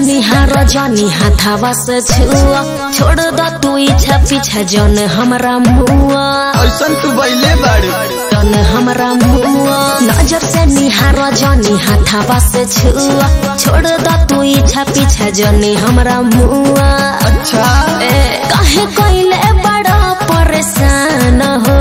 निहार जानी हाथावा से छुआ छोड़ द तू इच्छा पीछा जन हमरा मुआ ऐसन तू बैले बाड़ू जन हमरा मुआ नजर से निहार जानी हाथावा से छुआ छोड़ द तू इच्छा पीछा जनी हमरा मुआ अच्छा ए काहे कइले बड़ा परेशान हो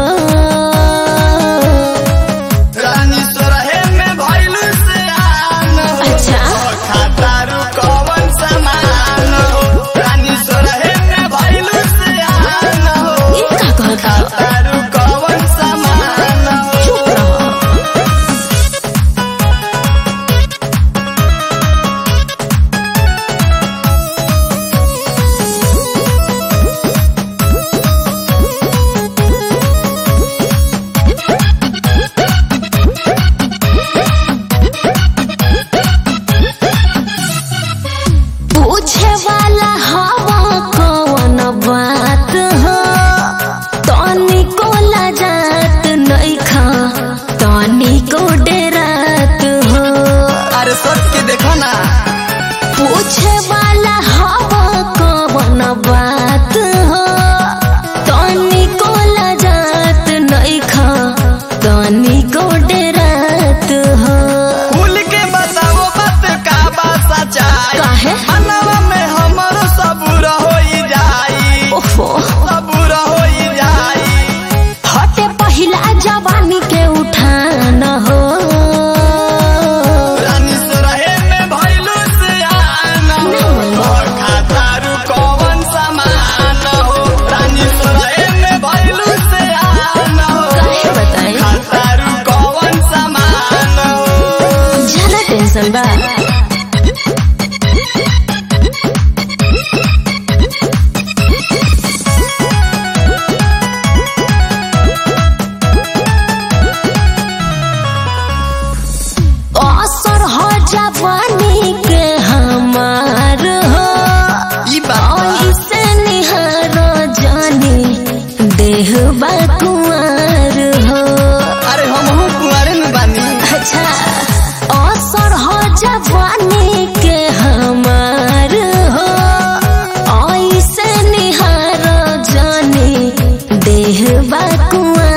रानी सोरहे में भइलू से आन हो अच्छा। खातारू कवन समान हो रानी सोरहे में भइलू से आन हो ई का कहता खातारू कवन समान हो चुप रहो पूछे वाला हवा कौन बात हो तनी को लजात नहीं खा तनी को डेरात हो अरे सच के देखो ना पूछे वाला हवा कौन बात हो तनी को लजात नहीं खा तनी को डेरात हो खुल के बताओ बात का बा सच्चाई काहे मनवा में हमरो सबूर होई जाई ओफो सबूर होई जाई हटे पहिला जवानी के उठान हो रानी सोरहे में भइलू से आन हो खातारू कवन समान हो रानी सोरहे में भइलू से आन हो काहे बताई खातारू कवन समान हो ज्यादा टेंशन बा असर हो जवानी के हमार हो ई बात ऐसे निहार जानी देह बा कुंवर हो अरे हम हूँ कुंवारे में बानी अच्छा असर हो जवानी के हमार हो ऐसे निहार जानी देह बा कुंवर